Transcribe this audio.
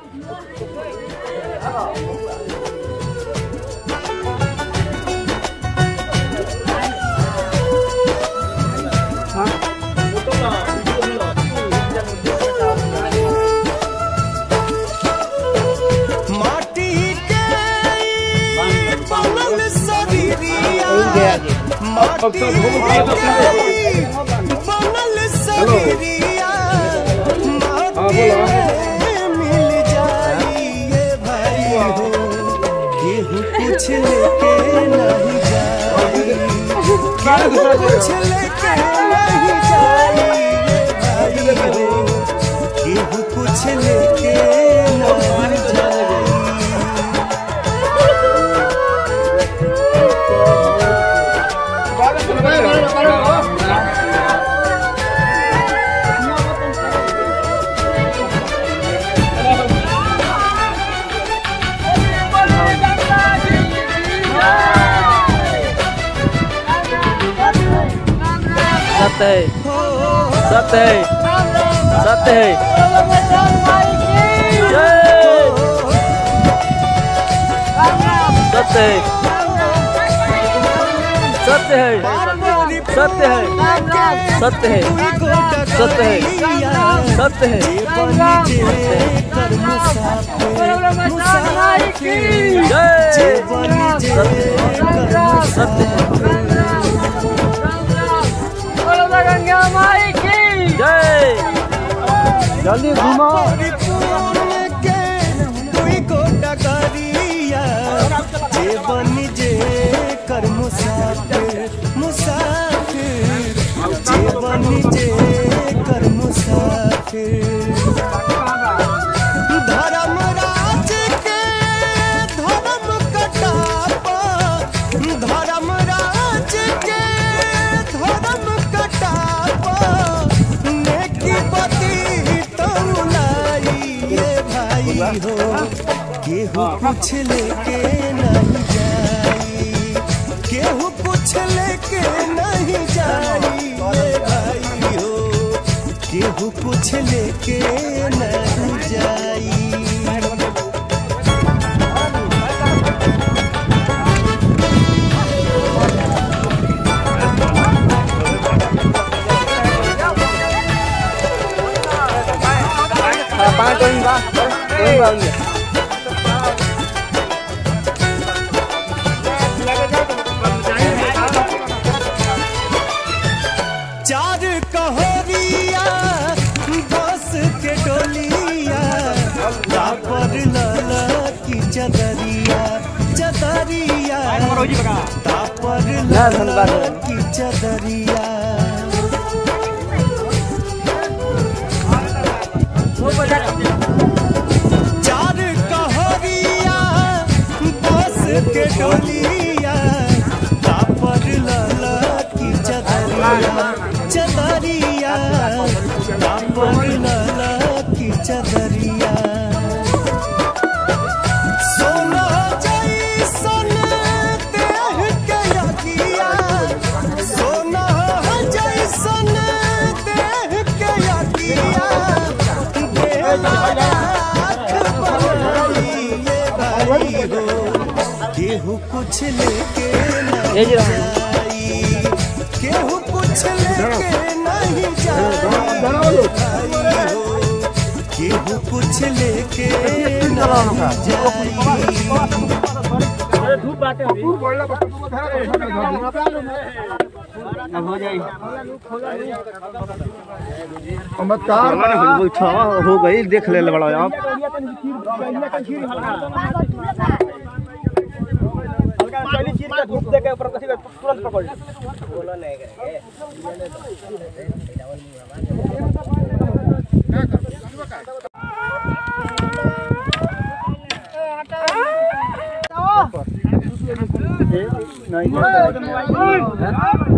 माटी के ई बनल शरीरिया माटी के ई बनल शरीरिया माटी में मिल जाई ये भाई हो केहू कुछ लेके नहीं जाई केहू कुछ लेके नहीं जाई ये भाई हो केहू कुछ लेके नहीं जाई सत्य है सत्य है सत्य है जय सत्य है सत्य है सत्य है सत्य है सत्य है सत्य है जय सत्य गंगा माई की जय जल्दी घूमो कर मुसाफिर मुसाफिर जीवन जे कर मुसाफिर धर्म राज के धर्म कटापा धर्म राज के धर्म कटापा नेकी बदी तौलाई ये भाई हो केहू कुछ लेके नहीं जाई केहू कुछ लेके नहीं जाई ये भाई हो केहू कुछ लेके नहीं जाई पाँच कोई बा कोई बा चार कहोरिया बस के डोलिया तापर लाला की चदरिया चदरिया तापर लाला की चदरिया चार कहोरिया बस के डोलिया तापर लाला की चदरिया चदरिया तापर लाला की चदरिया सोना जैसन देह के यकिया सोना जैसन देह के यकिया देला राख बनाई ये भाई हो केहू कुछ लेके ये जी नहीं रहा। जाई केहू कुछ लेके नहीं जाई भाई हो केहू कुछ लेके नहीं जाई हो गई देख ले बड़ा आप नहीं